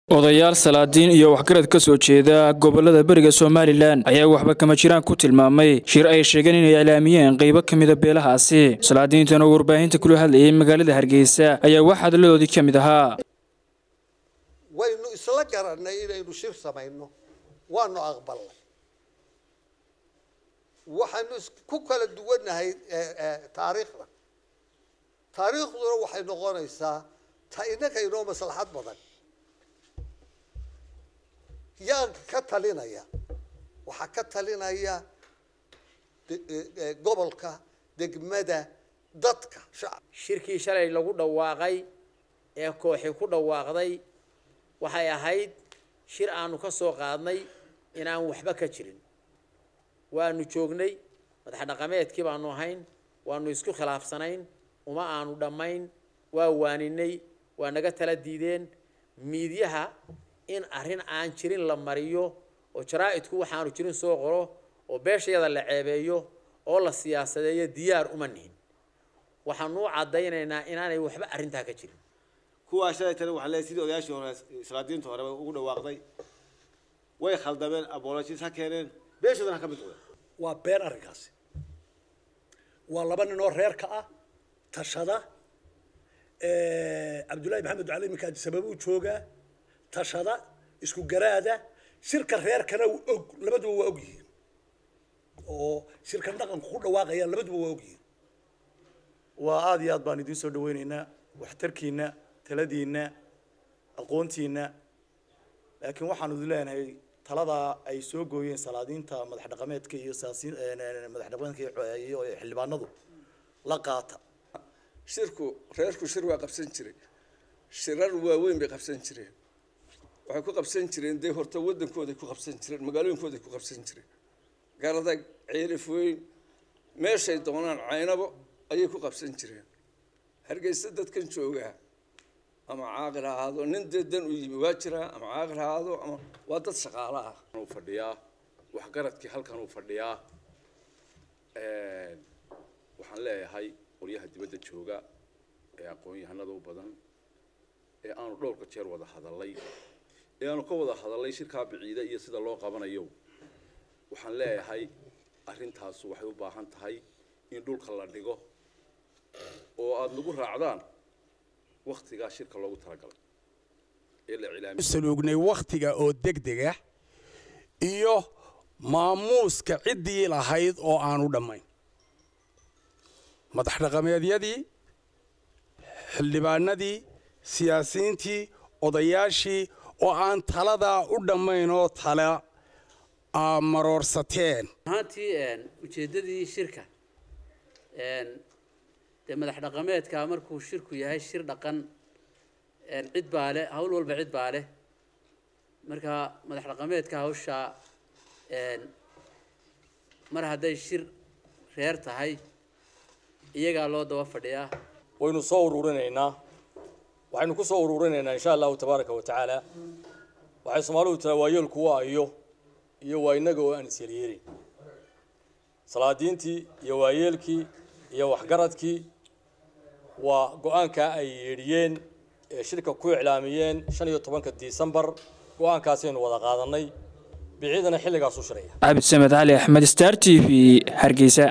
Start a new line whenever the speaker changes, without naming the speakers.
odayaal salaadiin iyo waxgarad ka soo jeeda gobolada beriga somalilan ayaa waxba kama jiraan ku tilmaamay shir ay sheegeen inay iclaamiyeen qaybo ka mida beelahaasi salaadiintan oo warbaahinta kula hadlayay magaalada hargeysa ayaa wax hadaladoodii ka mid ahaa
waynu isla garannay inaynu shir samayno waanu aqbalnay waxaanu ku kala duwannahay taariikhda taariikhduna waxay noqonaysaa ta innaka inoo maslaxad badan yaa ka talinaya waxaa ka talinaya gobolka degmada dadka shacab
shirkii shalay lagu dhawaaqay ee kooxi ku dhawaaqday waxay ahayd shir aanu ka soo qaadnay inaan waxba ka jirin waanu joognay madax dhaqameedkii baanu ahayn waanu isku khilaafsanayn uma aanu dhammayn waa waaninay waa naga tala diideen miidyaha in arrin aan jirin la mariyo oo jaraa-idku waxaanu jirin soo qoro oo beeshayada la ceebeeyo oo la siyaasadeeyo diyaar uma nihin waxaanu u caddaynaynaa inaanay waxba arrintaa ka jirin
kuwaa shalay tani waxaa leeyahay sidii odayaashii hore salaadiinta hore ugu dhawaaqday way khaldameen abolojis ha keeneen beeshoodana ha ka mid noqdeen
waa been arrinkaasi waa laba nin oo reerka ah tashada cabdullaahi maxamed ducali iminkaa sababuu joogaa tashada isku garaada shirka reerkana og labaduba waa og yihiin oo shirkan dhaqanku ku dhawaaqayaan labaduba waa og yihiin
waa aada iyo aad baan idiin soo dhaweyneynaa waxtarkiina taladiina aqoontiina laakiin waxaanu idin leenahay taladaa ay soo gooyeen salaadiinta madax dhaqameedka iyo siyaasiin madax dhaqameedka iyo xildhibaanadu la qaata
shirku reerku shir waa qabsan jiray shirar waaweyn bay qabsan jireen waxay ku qabsan jireen dee horta waddankooday ku qabsan jireen magaalooyinkooday ku qabsan jireen garadag ceelif weyn meeshay doonaan caynabo ayay ku qabsan jireen hargeysa dadkan joogaa ama caaqil ha ahaado nin dee dan u yimi waa jiraa ama caaqil ha ahaado ama waa dad shaqaalo ah
uu fadhiyaa waxgaradkii halkan uu fadhiyaa waxaan leeyahay qolyaha dibadda jooga ee aqoon-yahanada u badan ee aanu dhowrka jeer wada hadalay ee aanu ka wada hadalay shirkaa biciida iyo sida loo qabanayo waxaan leeyahay arrintaasu waxay u baahan tahay in dhulka la dhigo oo aada nagu raacdaan waktigaa shirka loogu talagalay ee la cilaamiy
saluugnay wakhtiga oo degdega iyo maamuuska ciddii lahayd oo aanu dhammayn madax dhaqameedyadii xildhibaanadii siyaasiyiintii odayaashii oo aan taladaa u dhammayn oo tala maroorsateen
ahaantii ujeeddadii shirka dee madax dhaqameedka markuu shirku yahay shir dhaqan cid baa leh hawl walba cid baa leh marka madax dhaqameedka hawshaa mar hadday shir reer tahay iyagaa loo daba fadhiyaa
waynu soo ururinaynaa waxaynu ku soo ururinaynaa insha allahu tabaaraka wa tacaala waxay soomaalidu tiraa waayeelku waa iyo iyo waa innaga oo aan isyeelyeelin salaadiintii iyo waayeelkii iyo waxgaradkii waa go-aankaa ay yeedhiyeen ee shirka ku iclaamiyeen shan iyo tobanka disembar go-aankaasaynu wada qaadanay biciidana xilligaas u shiraya
cabdisamed cali axmed star t v hargeysa